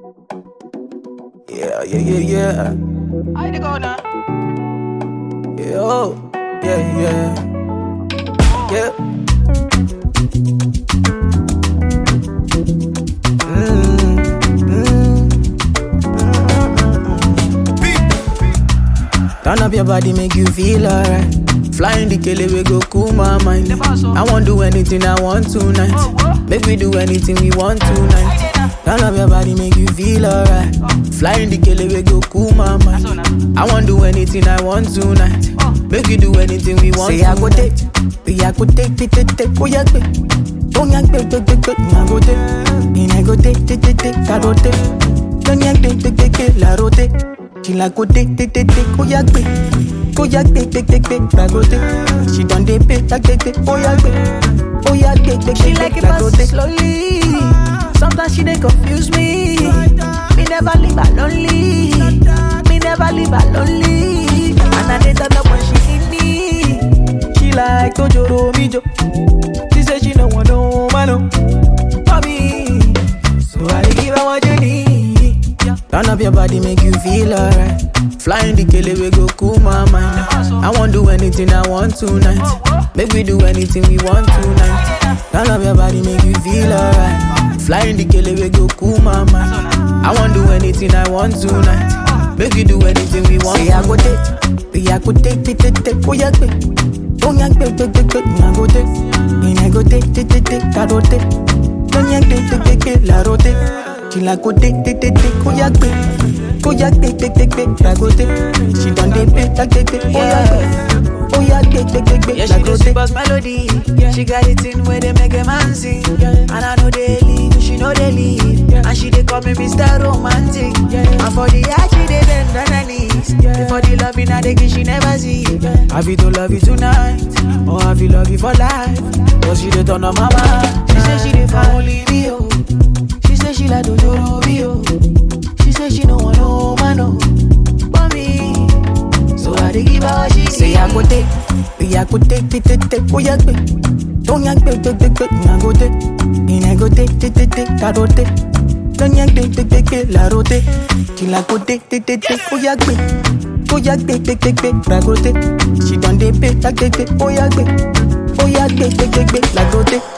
Yeah, yeah, yeah, yeah. I dey go now. Yeah, oh, yeah, yeah. Yeah. Mm, mm, Turn up your body, make you feel alright. Flying the kele we go cool my mind. I won't do anything I want tonight. Make we do anything we want tonight. Turn up your body, make you feel alright. Flying the kele we go cool my mind. I won't do anything I want tonight. Make we do anything we want. Say I go take, we I go take, take, take, take, oh yeah, take. Oh yeah, take, take, take, take, I go take. And I go take, take, take, take, I go take. Don't yeah, take, take, take, take, la rote. She like go take, take, take, take, oh yeah, take. Oh yeah, take, take, take, take, la go take. She done dey pay, take, take, take, oh yeah, take. Oh yeah, take, take, She take, like take, it la go fast take. slowly. Sometimes she dey confuse me. Me never leave her lonely. Me never leave her lonely. And I dey turn up when she need me. She like Tojoro Mijo. She say she no want no man no. for me. So I dey give her what you need. Turn up your body, make you feel alright. Flying the kele we go cool my mind. I won't do anything I want tonight. Make we do anything we want tonight. Turn up your body, make you feel alright. Flying the kele we go cool my mind. I won't do anything I want tonight. Make we do anything we want. Say I go take, we I go take, take, take, take, oh yeah, take. Oh yeah, take, take, take, take, I go take. And I go take, take, take, take, I go take. Don't yeah, take, take, take, take, la rote. She like go take, take, take, take, oh yeah, take. Oh yeah, take, take, take, take, la go take. She done dey pay, take, take, take, oh yeah, take. Oh yeah, take, take, take, take, Yeah, la she go do take. super melody. She got it in where they make a man sing. And I know they leave, she know they leave. And she they call me Mr. Romantic. And for the art, she they bend on her knees. For the love in her, they give she never see. Have you to love you tonight, or have you love you for life? Cause she dey turn on my mind. She say she dey for only me, oh. She say she like Dojoro oh. She say she no want no man, oh. But me, so I dey give her what she Say I go take, we I go take, take, take, take, oh yeah, take. Don't yank, take, take, take, take, I go take. And I go take, take, take, take, I go take. Don't yank, take, take, take, take, la rote. Till I go take, take, take, take, oh yeah, take. Oh yeah, take, take, take, take, la go take. She done dey pay, take, take, take, oh yeah, take. Oh yeah, take, take, take, take, la go take.